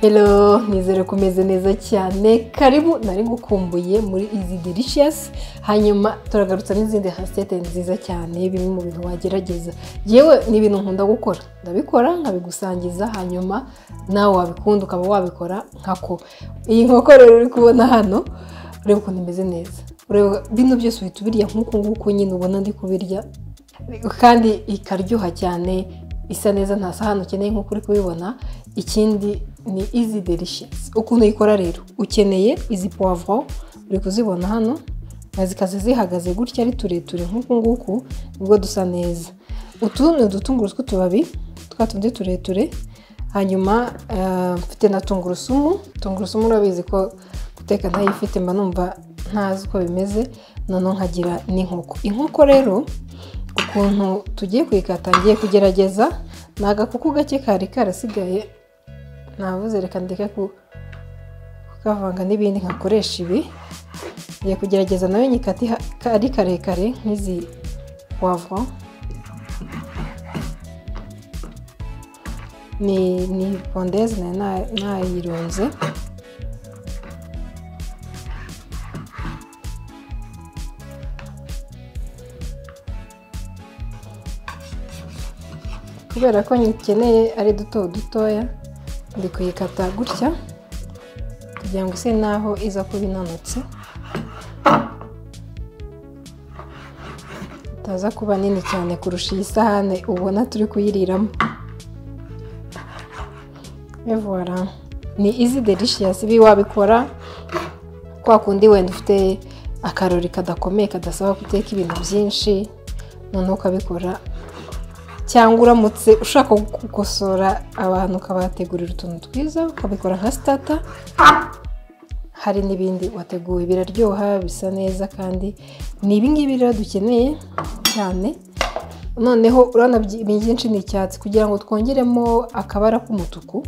Hello, nizere ko umeze neza cyane karibu nari gukumbuye muri izi delicious hanyuma turagarutsa n'izindi hasete nziza cyane bimwe mu bintu wagerageza yewe ni ibintu nkunda gukora ndabikora nkabigusangiza hanyuma nawe wabikunda ukaba wabikora nkako iyi nkoko rero uri kubona hano ureba ukuntu imeze neza ureba bino byose uhita ubirya nk'uku nguku nyine ubona ndi kubirya kandi ikaryoha cyane isa neza nta sahani ukeneye nk'uko uri kubibona ikindi ni izi delicious ukuntu uyikora rero ukeneye izi poivron uri kuzibona hano zikaza zihagaze gutya ari tureture nk'uku nguku nibwo dusa neza utu ni udutunguru tw'utubabi twa tundi tureture hanyuma mfite na tungurusumu tungurusumu urabizi ko guteka ntayifite mba numva ntazi uko bimeze noneho nkagira n'inkoko inkoko rero ukuntu tugiye kuyikata ngiye kugerageza ni agakuku gake kari karasigaye navuze reka ndeke kukavanga n'ibindi nkakoresha ibi ngiye kugerageza nawe nyikati ari karekare nk'izi wavo ni ni pondeze nayirunze kubera ko nyikeneye ari duto dutoya ndi kuyikata gutya kugira ngo ise naho iza kuba inanutse itaza kuba nini cyane kurusha iyi sahane ubona turi kuyiriramo evora ni izi delishiyasi ibi wabikora kwa kundi wenda ufite akarori kadakomeye kadasaba guteka ibintu byinshi noneho ukabikora cyangwa uramutse ushaka gukosora abantu ukabategurira utuntu twiza ukabikora nka sitata hari n'ibindi wateguye biraryoha bisa neza kandi ni ibingibi rero dukeneye cyane noneho urabona byinshi ni icyatsi kugira ngo twongeremo akabara k'umutuku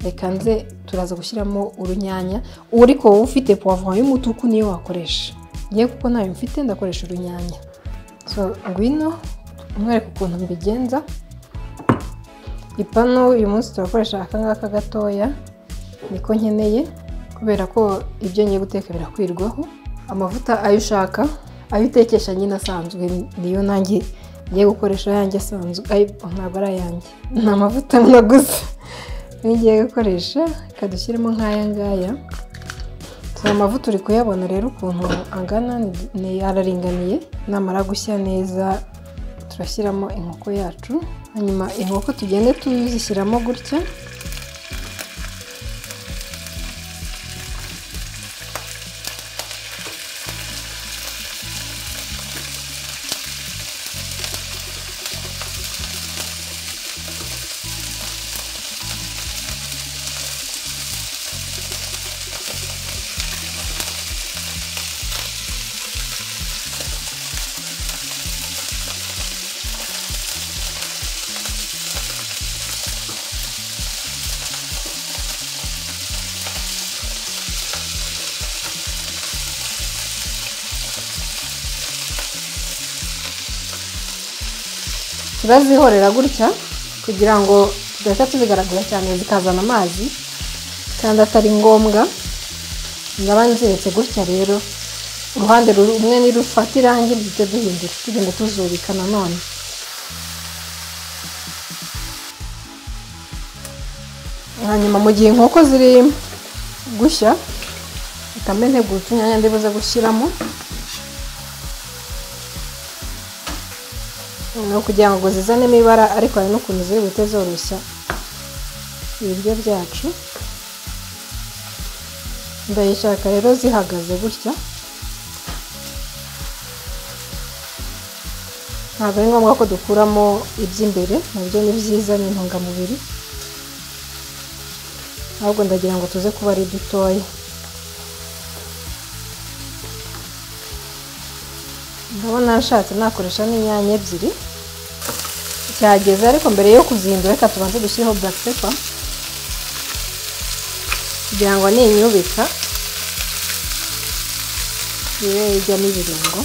reka nze turaza gushyiramo urunyanya uri ko wowe ufite puwavuro y'umutuku niyo wakoresha ngewe kuko ntayo mfite ndakoresha urunyanya so ngwino umwereka ukuntu mbigenza ipanu uyu munsi turakoresha aka ngaka gatoya niko nkeneye kubera ko ibyo ngiye guteka birakwirwaho amavuta ayo ushaka ayo utekesha nyine asanzwe niyo nanjye ngiye gukoresha ayanjye asanzwe ntabwo ari ayanjye ni amavuta naguze ngiye gukoresha reka dushyiremo nk'aya ngaya aya mavuta uri kuyabona rero ukuntu angana araringaniye namara gushya neza turashyiramo inkoko yacu hanyuma inkoko tugende tuzishyiramo gutya turazihorera gutya kugira ngo tudahita tuzigaragura cyane zikazana amazi kandi atari ngombwa ndaba nzeretse gutya rero uruhande rumwe nirufata irangi duhita duhindura tugenda tuzubika nanone hanyuma mu gihe inkoko ziri gushya utambe ntegura utunyanya ndibuze gushyiramo ni ukugira ngo zizanemo ibara ariko hari n'ukuntu ziri buhite zoroshya ibiryo byacu ndayishaka rero zihagaze gutya ntabwo ari ngombwa ko dukuramo iby'imbere nabyo ni byiza ni intungamubiri ahubwo ndagira ngo tuze kuba ari dutoya ndabona ashatse nakoresha n'inyanya ebyiri cyageze ariko mbere yo kuzihindura reka tubanze dushyireho black pepper kugira ngo ninyubika ibe ijyamo ibirungo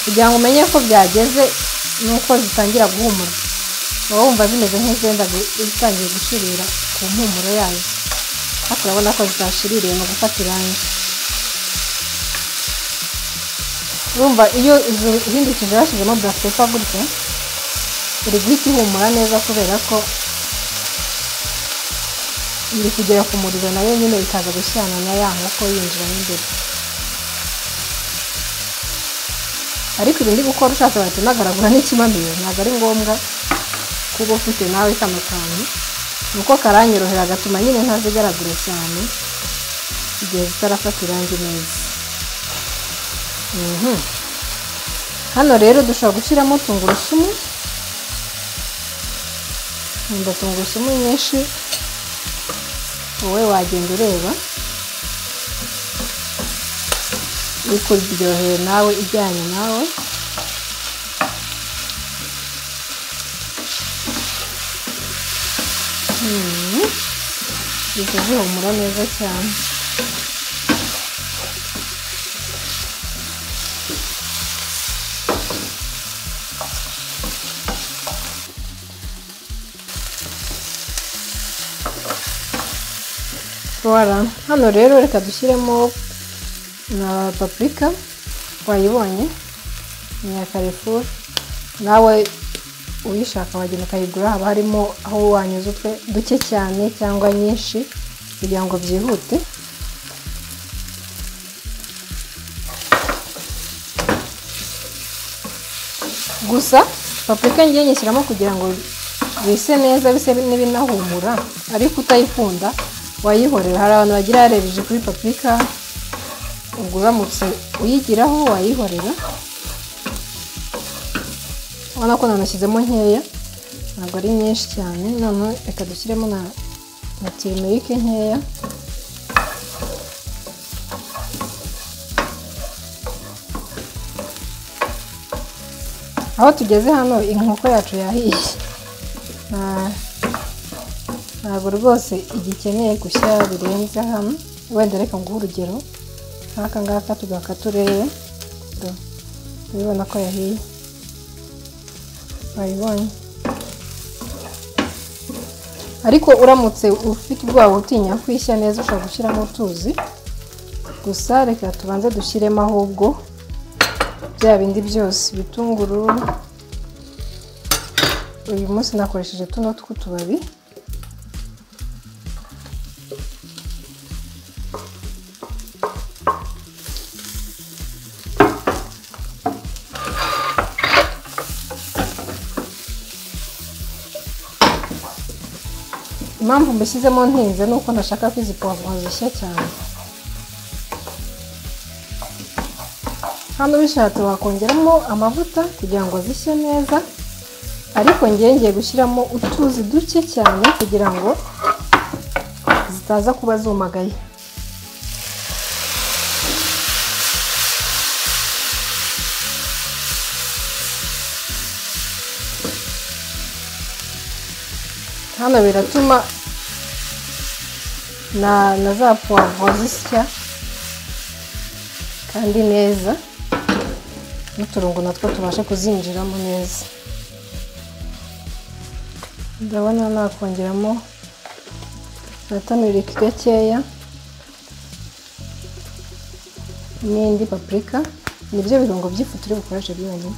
kugira ngo umenye ko byageze nuko zitangira guhumura uba wumva zimeze nk'izenda zitangiye gushirira ku mpumuro yayo ariko urabona ko zitashiririye mu gufata irangi urumva iyo uhindukije bashyizemo burasitefa gutya iri guhita ihumura neza kubera ko iri kugera ku muriro nayo nyine ikaza gushyirana na ya nkoko yinjiramo imbere ariko ibi ndi gukora ushatse wahita unagaragura n'ikimamiyo ntabwo ari ngombwa kuba ufite nawe kano kantu nuko karanyorohera gatuma nyine ntazigaragura cyane igihe zitarafata irangi neza hano rero dushobora gushyiramo tungurusumu nkunda tungurusumu nyinshi wowe wagenda ureba ikuryoheye nawe ijyanye nawe izo zihumura neza cyane Voilà. hano rero reka dushyiremo na papurika wayibonye ni iya karefuru nawe uyishaka wagenda ukayigura haba harimo aho wanyuze utwe duke cyane cyangwa nyinshi kugira ngo byihute gusa papurika ngiye nyishyiramo kugira ngo bise neza bise n'ibinahumura ariko utayikunda wayihorera hari abantu bagira yarebeje kuri papurika ubwo uramutse uyigiraho wayihorera urabona ko nanashyizemo nkeya ntabwo ari nyinshi cyane none reka dushyiremo na timerike nkeya aho tugeze hano inkoko yacu yahiye ntabwo rwose igikeneye gushya birenze hano wenda reka nguhe urugero nk'aka ngaka tugaka turebe urabibona ko yahiye wayibonye ariko uramutse ufite ubwoba utinya kwishya neza ushobora gushyiramo utuzi gusa reka tubanze dushyiremo ahubwo bya bindi byose ibitunguru uyu munsi nakoresheje tuno tw'utubabi impamvu mbishyizemo ntinze ni uko nashaka ko izi puwavuro zishya cyane hano bishatse wakongeramo amavuta kugira ngo zishye neza ariko ngiye gushyiramo utuzi duke cyane kugira ngo zitaza kuba zumagaye hano biratuma na na za puwavuro zisya kandi neza n'uturungo natwo tubashe kuzinjiramo neza ndabona nakongeramo na tamiriki gakeya n'indi papurika nibyo birungo by'ifu turi bukoreshe byonyine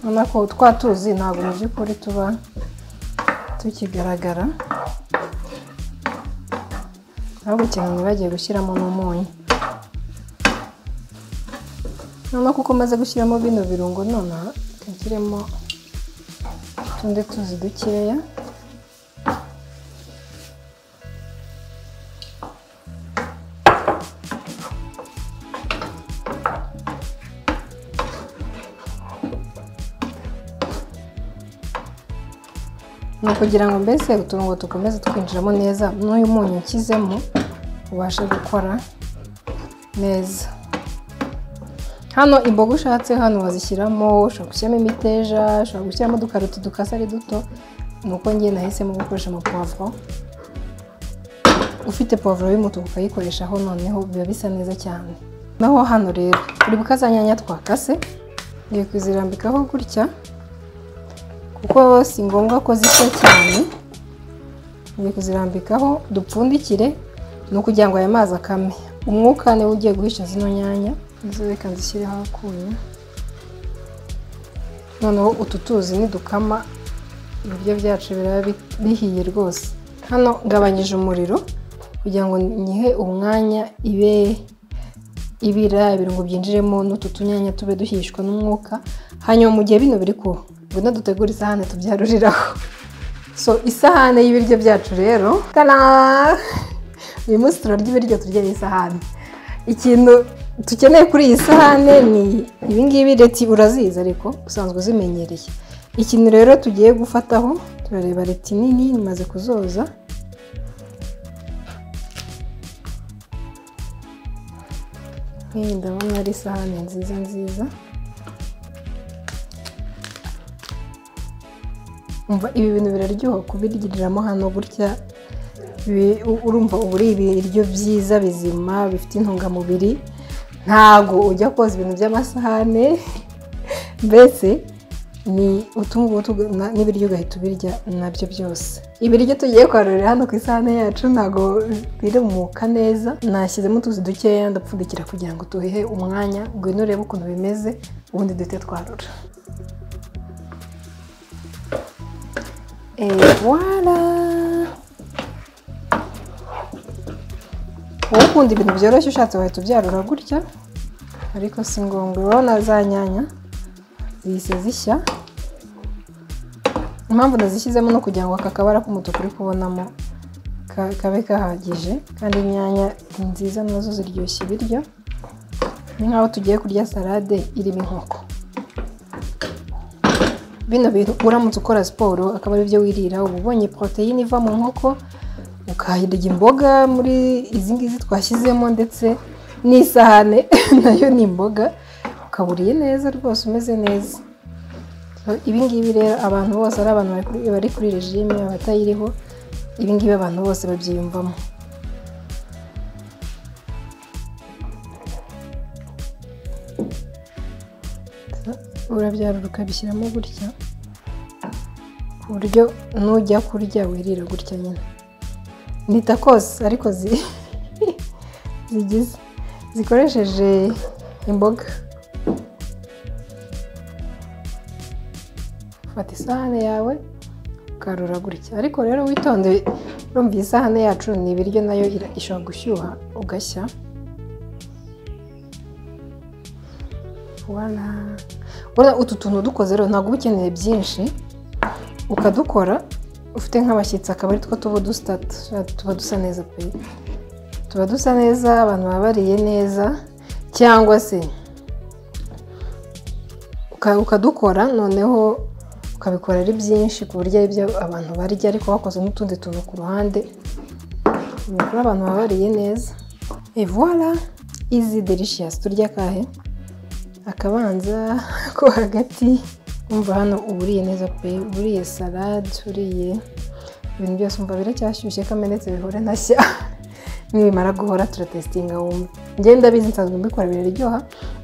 urabona ko twa tuzi ntabwo mu by'ukuri tuba tukigaragara ahubwo cyane bagiye gushyiramo n'umunyu noneho kuko umaze gushyiramo bino birungo nonaha tukiremo utundi tuzi dukeya ni ukugira ngo mbese uturungo dukomeze twinjiramo neza n'uyu munyu ukizemo ubashe gukora neza hano imboga ushatse hano wazishyiramo ushobora gushyiramo imiteja ushobora gushyiramo udukarito dukase ari duto ni uko ngiye nahisemo gukoresha amapavuro ufite pavuro y'umutuku ukayikoreshaho noneho biba bisa neza cyane naho hano rero buri bukazanyanya twakase ngiye kuzirambikaho gutya kuko si ngombwa ko zishya cyane ngiye kuzirambikaho dupfundikire ni ukugira ngo aya mazi akame umwuka niwo ugiye guhisha zino nyanya izo reka nzishyireho akuya noneho utu tuzi nidukama ibiryo byacu biraba bihiye rwose hano ngabanyije umuriro kugira ngo nyihe umwanya ibe ibira ibirungo byinjiremo n'utu tunyanya tube duhishwa n'umwuka hanyuma mu gihe bino biri kuba ngwino dutegure isahane tubyaruriraho so isahane y'ibiryo byacu rero tara uyu munsi turarya ibiryo turya n'isahane ikintu dukeneye kuri iyi sahane ni ibingibi reti urazizi ariko usanzwe uzimenyereye ikintu rero tugiye gufataho turareba reti nini imaze kuzoza nk'iyi ndabona ari isahane nziza nziza umva ibi bintu biraryoha kubiryiriramo hano gutya urumva uba uri ibiryo byiza bizima bifite intungamubiri ntago ujya koza ibintu by'amasahane mbese ni utungutu n'ibiryo ugahita ubirya nabyo byose ibiryo tugiye kwarurira hano ku isahane yacu ntago birumuka neza nashyizemo utuzi dukeya ndapfundikira kugira ngo tuhehe umwanya ngwino urebe ukuntu bimeze ubundi duhite twarura wara wowe ukunda ibintu byoroshye ushatse wahita ubyarura gutya ariko si ngombwa urabona za nyanya zihise zishya impamvu nazishyizemo no kugira ngo aka kabara k'umutuku uri kubonamo kabe kahagije kandi inyanya ni nziza nazo ziryoshya ibiryo ni nk'aho tugiye kurya salade irimo inkoko bino bintu uramutse ukora siporo akaba ari byo wirira uba ubonye poroteyine iva mu nkoko ukahirya imboga muri izi ngizi twashyizemo ndetse n'isahane nayo ni imboga ukaba uriye neza rwose umeze neza ibingibi rero abantu bose ari abantu bari kuri regime abatayiriho ibingibi abantu bose babyiyumvamo urabyarura ukabishyiramo gutya ku buryo nujya kurya wirira gutya nyine nita kose ariko zigize zikoresheje imboga fata isahane yawe ukarura gutya ariko rero witonde urumva iyi sahane yacu ni ibiryo nayo ishobora gushyuha ugashya utu tuntu dukoze rero ntabwo uba ukeneye byinshi ukadukora ufite nk'abashyitsi akaba ari two tuba dusa tuba dusa neza pe tuba dusa neza abantu baba bariye neza cyangwa se ukadukora noneho ukabikora ari byinshi ku buryo ari byo abantu barya ariko wakoze n'utundi tuntu ku ruhande ukora abantu baba bariye neza evora izi delishiyasi turya akahe akabanza ko hagati umva hano uba uriye neza pe uriye salade uriye ibintu byose umva biracyashyushye kamenetse bihore ntashya nibimara guhora turatesitinga wumva ngenda bizi nsanzwe mbikora biraryoha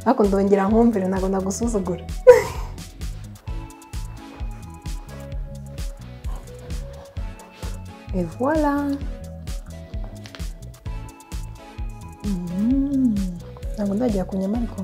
ariko ndongera nkumvire ntabwo nagusuzugura evora ntabwo ndagera ku nyama ariko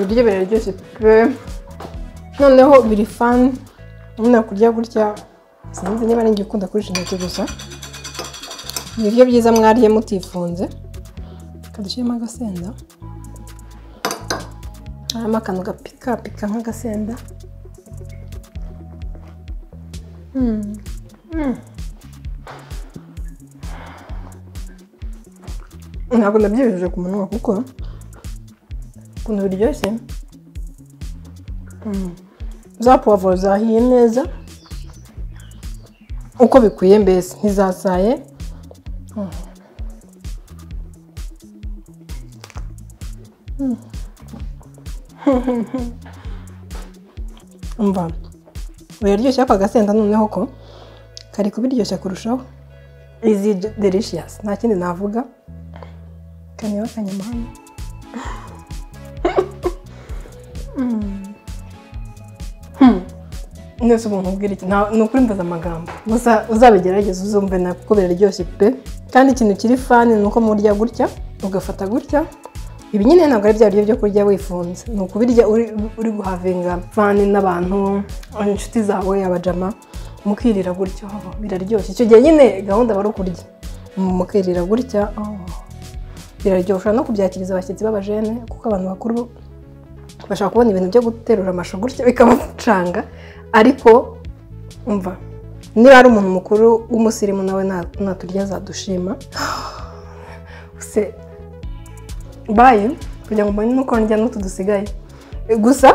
ibiryo biraryoshye pe noneho biri fani nyine kurya gutya sinzi niba ari igihe ukunda kurisha intoki gusa ibiryo byiza mwariye mutifunze kadushyiramo agasenda harimo akantu gapikapika nk'agasenda ntabwo nabyibushije ku munwa kuko ukuntu biryoshye za puwavuro zahiye neza uko bikwiye mbese ntizasaye umva biraryoshye ako agasenda noneho ko kari kubiryoshya kurushaho izi delishiyasi nta kindi navuga kaneba kanyamahanga mwese ubu nkubwira iki nta- ni ukuri mbaza amagambo gusa uzabigerageza uzumve na kuko biraryoshye pe kandi ikintu kiri fani ni uko murya gutya ugafata gutya ibi nyine ntabwo ari bya biryo byo kurya wifunze ni ukubirya uri, uri guhavinga fani n'abantu inshuti zawe abajama mukirira gutya oh, biraryoshye icyo gihe nyine gahunda aba ari ukurya mukirira gutya oh, biraryoshye ushobora no kubyakiriza abashyitsi b'abajene kuko abantu bakuru bashaka kubona ibintu byo guterura amashu gutya bikabacanga ariko umva niba ari umuntu mukuru w'umusirimu nawe na- naturya azadushima se baye kugira ngo mbone nuko ndya n'utu dusigaye gusa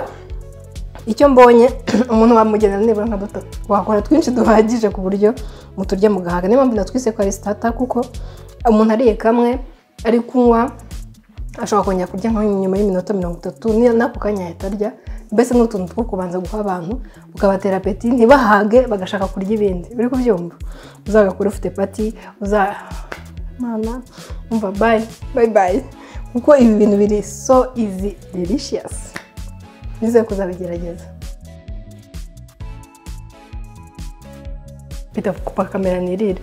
icyo mbonye umuntu wamugenera nibura nka dutatu wakora twinshi duhagije ku buryo muturya mugahaga niyo mpamvu natwise ko ari sitata kuko umuntu ariye kamwe ari kunywa ashobora kongera kurya nka nyuma y'iminota mirongo itatu ni- n'ako kanya yahita arya mbese ni utuntu two kubanza guha abantu ukabatera apeti ntibahage bagashaka kurya ibindi uri kubyumva uzagakora ufite pati uza mana umva bayi bayi bayi kuko ibi bintu biri so izi delishiyasi nizeye kuzabigerageza bita kupa kamera nirire